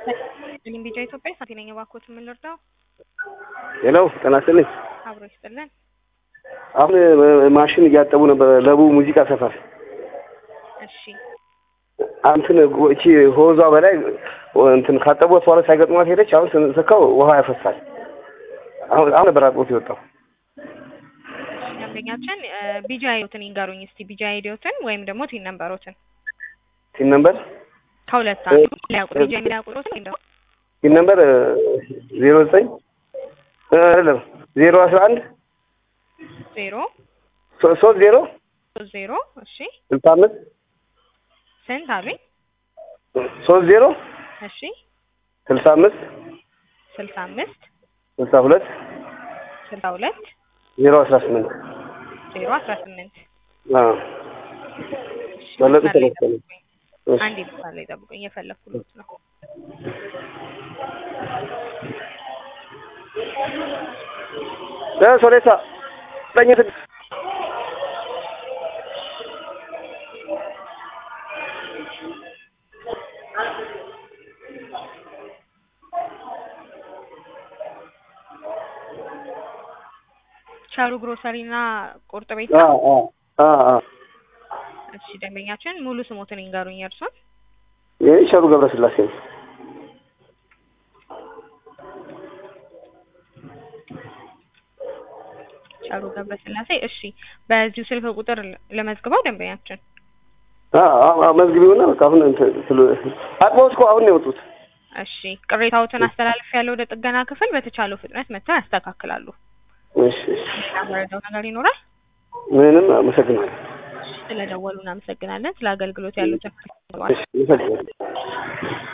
ሊም ቢጃ ኢትዮጵያ ሳቲ ነኝ። እባክዎት ምን ልርዳው? ሄሎ ጤና ይስጥልኝ። አብሮ ይስጥልን። አሁን ማሽን እያጠቡ ነበር ለቡ ሙዚቃ ሰፈር እሺ እንትን እቺ ሆዟ በላይ እንትን ካጠቡት በኋላ ሳይገጥሟት ሄደች። አሁን ስንሰካው ውሃ ያፈሳል። አሁን አሁን ነበር አጥቦት የወጣው። ደንበኛችን ቢጃ አይዲዎትን ይንገሩኝ እስቲ ቢጃ አይዲዎትን ወይም ደግሞ ቲን ነምበሮትን ሲን ነምበር ከሁለት አንዱ ሊያውቁ ቢጃ የሚያውቁትን ወይም ደግሞ ሲን ነምበር ዜሮ ዘጠኝ አይደለም ዜሮ አስራ አንድ ዜሮ ሶስት ዜሮ ሶስት ዜሮ እሺ ስልሳ አምስት ስንት አሉኝ? ሶስት ዜሮ እሺ ስልሳ አምስት ስልሳ አምስት ስልሳ ሁለት ስልሳ ሁለት ዜሮ አስራ ስምንት ዜሮ አስራ ስምንት በለጡ መስመር ላይ ተነስተነ ጠብቁኝ። አንድ መስመር ላይ ጠብቁኝ። እየፈለኩት ነው። ሶሌሳ ዘጠኝ ስድስት ቻሩ ግሮሰሪ እና ቁርጥ ቤት አ ነው። አ አ አ እሺ ደንበኛችን ሙሉ ስሞትን ይንገሩኝ እርሱን። ይህ ሸሩ ገብረስላሴ ነው። ቻሩ ገብረስላሴ። እሺ በዚሁ ስልክ ቁጥር ለመዝግበው ደንበኛችን አ አ መዝግቢውና በቃ አሁን እንትን ስለ አጥበውት እኮ አሁን ነው የወጡት። እሺ ቅሬታዎትን አስተላልፍ ያለው ወደ ጥገና ክፍል በተቻለው ፍጥነት መጥተው ያስተካክላሉ። እሺ እሺ ያመረደው ነገር ይኖራል። ምንም አመሰግናለሁ። ስለደወሉ እናመሰግናለን። ስለ አገልግሎት ያሉትን እሺ አመሰግናለሁ።